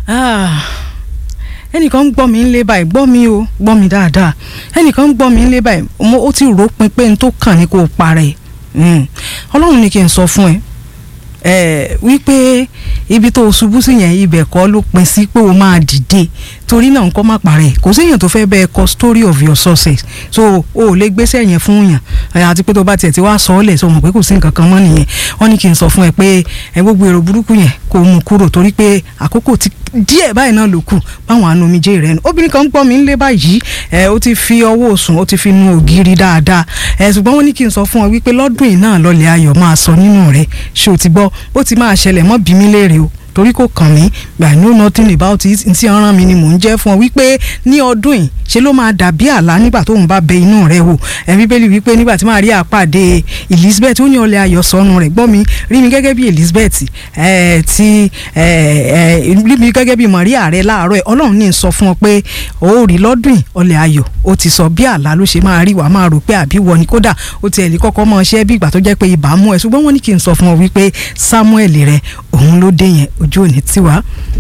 Ah, ẹnìkan ń gbọ́ mi ń lé báyìí gbọ́ mi o gbọ́ mi dáadáa ẹnìkan ń gbọ́ mi ń lé báyìí mo ó ti rò ó pin pé n tó kàn ní kó o parẹ́ Mm. ọlọ́run ní kí n sọ fún ẹ ẹ wípé ibi tó o ṣubú sí yẹn ibẹ̀ kọ́ ló pin sí pé o máa dìde torí náà nǹkan má parẹ́ kò séèyàn tó fẹ́ bẹ́ẹ̀ kọ story of your success so o ò lè gbéṣẹ́ yẹn fún yàn ẹ, àti pé tó bá tiẹ̀ ti wá sọ ọ́ lẹ̀ sọ mọ̀ pé kò sí nǹkan kan mọ́ nìyẹn wọ́n ní kí n sọ fún ẹ pé ẹ gbogbo èrò burúkú yẹn kò mú kúrò torí pé àkókò ti díẹ̀ báyìí náà ló kù báwọn àna omijé rẹ nù obìnrin kan ń gbọ́ mi ń lé báyìí ẹ ó ti fi ọwọ́ òsùn ó ti fi nu ògiri dáadáa ẹ ṣùgbọ́n wọ́n ní kí n sọ fún ọ wípé lọ́dún yìí náà lọ́lẹ̀ ayọ̀ máa sọ nínú rẹ ṣé o ti gbọ́ bó ti máa ṣẹlẹ̀ mọ́ bí mi léèrè o torí kò kàn mí I know nothing about it ntí ọ̀ràn mi ni mò ń jẹ́ fún ọ wípé ní ọdún yìí ṣe ló máa dàbí àlá nígbà tóun bá bẹ inú rẹ wò ẹ bíbélì wípé nígbà tí màá rí àpàdé Elizabeth ó ní ọlẹ ayọ̀ sọnù rẹ gbọ́ mi rí mi gẹ́gẹ́ bí Elizabeth ẹ ti ẹ ẹ rí mi gẹ́gẹ́ bí Maria rẹ láàárọ̀ ẹ Ọlọ́run ní sọ fún ọ pé ó rí lọ́dún yìí ọlẹ ayọ̀ ó ti sọ bí àlá ló ṣe máa rí wàá máa rò pé àbí wọ ni kódà ó tiẹ̀ lè kọ́kọ́ mọ ṣẹ́ bí ìgbà tó jẹ́ pé ibà mú ẹ ṣùgbọ́n wọ́n ní kí n sọ fún ọ wípé Samuel rẹ òun ló dé yẹn ojú òní tiwa